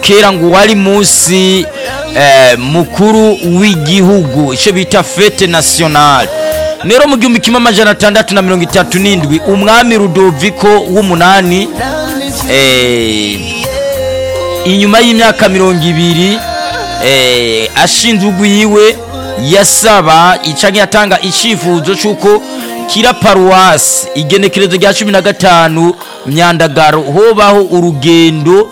kera ngo wari munsi eh, mukuru w'igihugu icyo bita fete nationale rero mu gihumbi kimwe amajana atandatu na mirongo itatu n'indwi umwami rudoviko w'umunani eh, inyuma y'imyaka mirongo ibiri eh, ashinze ugwiwe yasaba canke yatanga icifuzo c'uko kira paruwasi igenekerezo rya cumi na gatanu myandagaro hobaho urugendo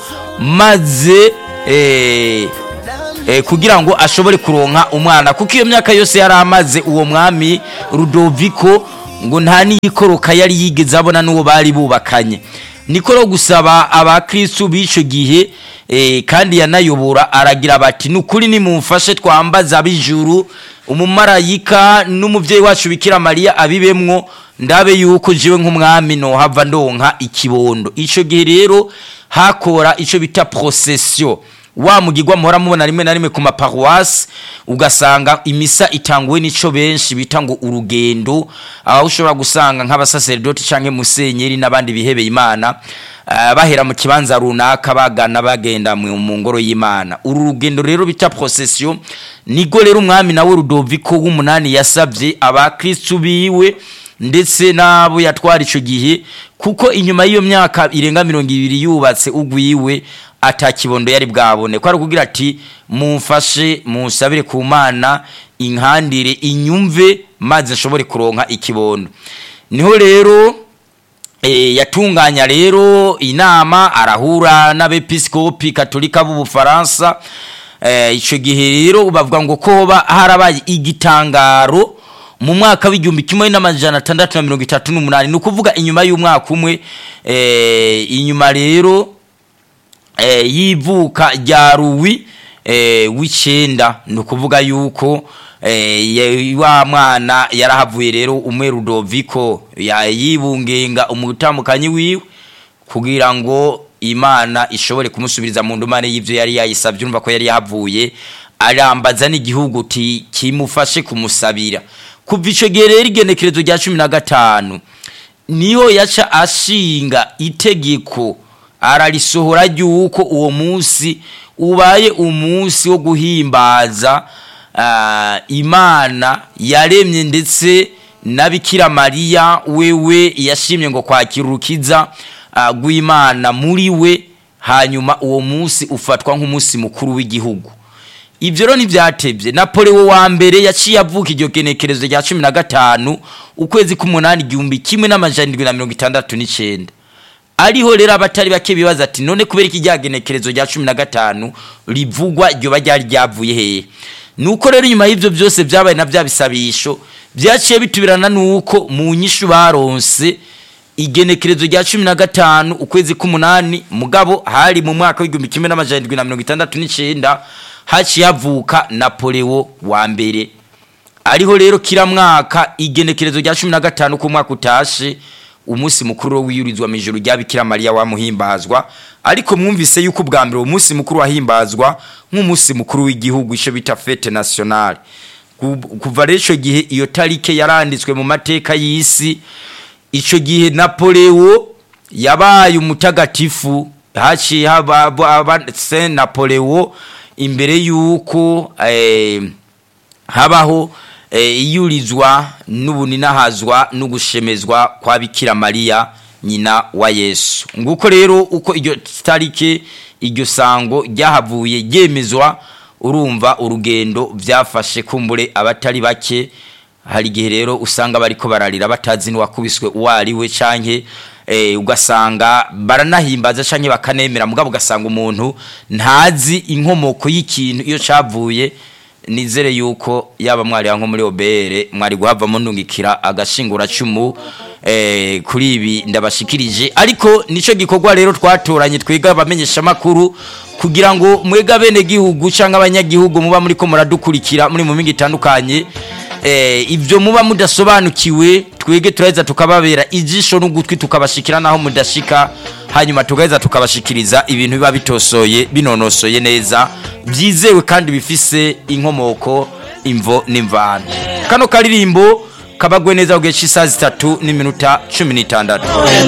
maze eh, eh, kugira ngo ashobore kuronka umwana kuko iyo myaka yose yari amaze uwo mwami rudoviko ngo nta n'iyikoroka yari yigeze abona n'uwo bari bubakanye niko no gusaba abakristu b'ico gihe eh, kandi yanayobora aragira bati nukuri nimumfashe twambaza ab'ijuru umumarayika n'umuvyeyi wacu bikira mariya abibemwo ndabe yuko jiwe nk'umwami nohava ndonka ikibondo ico gihe rero hakora ico bita procession wa mugigwa muhora mubona rimwe na rimwe ku maparuwasi ugasanga imisa itanguwe n'ico benshi bita ngo urugendo aho ushobora gusanga nk'abasaserdoti canke musenyeri n'abandi bihebeye imana uh, bahera mu kibanza runaka bagana bagenda mu mu ngoro y'imana uru rugendo rero bita procession nigo rero umwami nawe rudoviko w'umunani yasavye abakristu biwe ndetse n'abo yatwara ico gihe kuko inyuma y'iyo myaka irenga mirongo ibiri yubatse ugwiwe atakibondo yari bwabone ko ari kugira ati mumfashe musabire ku mana inkandire inyumve maze nshobore kuronka ikibondo niho rero e, yatunganya rero inama arahura n'abepiskopi katolika b'ubufaransa e, ico gihe rero bavuga ngo ko hoba harabaye igitangaro mu mwaka w'igihumbi kimwe n'amajana atandatu na mirongo itatu n'umunani ni ukuvuga inyuma y'umwaka umwe e, inyuma rero e, y'ivuka rya ruwi e, w'icenda ni ukuvuga yuko e, wa mwana yarahavuye rero umwe rudoviko yibungenga umutamukanyi wiwe kugira ngo imana ishobore kumusubiriza mu ndumane y'ivyo yari yayisavye urumva ko yari yahavuye arambaza n'igihugu ti kimufashe kumusabira kuva ico gihe rero igenekerezo rya cumi na gatanu niho yaca ashinga itegeko ararisohora ry'uko uwo munsi ubaye umunsi wo guhimbaza imana yaremye ndetse na bikira mariya wewe yashimye ngo kwakira urukiza rw'imana muri we hanyuma uwo munsi ufatwa nk'umunsi mukuru w'igihugu ibyo rero ntibyatebye napoleon wa mbere yaciye avuka iryo genekerezo rya cumi na gatanu ukwezi k'umunani igihumbi kimwe n'amajana indwi na mirongo itandatu n'icyenda ariho rero abatari bake bibaza ati none kubera iki rya genekerezo rya cumi na gatanu rivugwa ryoba ryari ryavuye hehe nuko rero inyuma y'ibyo byose byabaye na bya bisabisho byaciye bitubirana nuko mu nyishu baronse igenekerezo rya cumi na gatanu ukwezi k'umunani mugabo hari mu mwaka w'igihumbi kimwe n'amajana indwi na mirongo itandatu n'icyenda haciye havuka napoleon wa mbere ariho rero kira mwaka igenekerezo rya cumi na gatanu ku mwaka utashe umunsi mukuru wiyurizwa mu ijoro rya bikira mariya wamuhimbazwa ariko mwumvise yuko ubwa mbere uwo munsi mukuru wahimbazwa nk'umunsi mukuru w'igihugu icyo bita fete nationale kuva rero icyo gihe iyo tarike yaranditswe mu mateka y'isi icyo gihe napoleon yabaye umutagatifu haciye haba saint napoleon imbere y'uko habaho iyurizwa n'ubuninahazwa no gushemezwa kwa bikira mariya nyina wa yesu nguko rero uko iryo tarike iryo sango ryahavuye ryemezwa urumva urugendo byafashe kumbure abatari bake hari igihe rero usanga bariko bararira batazi n'uwakubiswe uwo ari we canke ugasanga baranahimbaza canke bakanemera mugabo ugasanga umuntu ntazi inkomoko y'ikintu iyo cavuye nizere yuko yaba mwari nko muri obere mwari guhavamo ndungikira agashingura cumu eh, kuri ibi ndabashikirije ariko nico gikorwa rero twatoranye twiga abamenyesha makuru kugira ngo mwega bene gihugu canke abanyagihugu muba muri ko muradukurikira muri mu mingi itandukanye eh, ibyo muba mudasobanukiwe twege turaheza tukababera ijisho n'ugutwi tukabashikira naho mudashika hanyuma tugaheza tukabashikiriza ibintu biba bitosoye binonosoye neza byizewe kandi bifise inkomoko imvo n'imvano kano karirimbo kabagwe neza ku gihe cy'isaha zitatu n'iminota cumi n'itandatu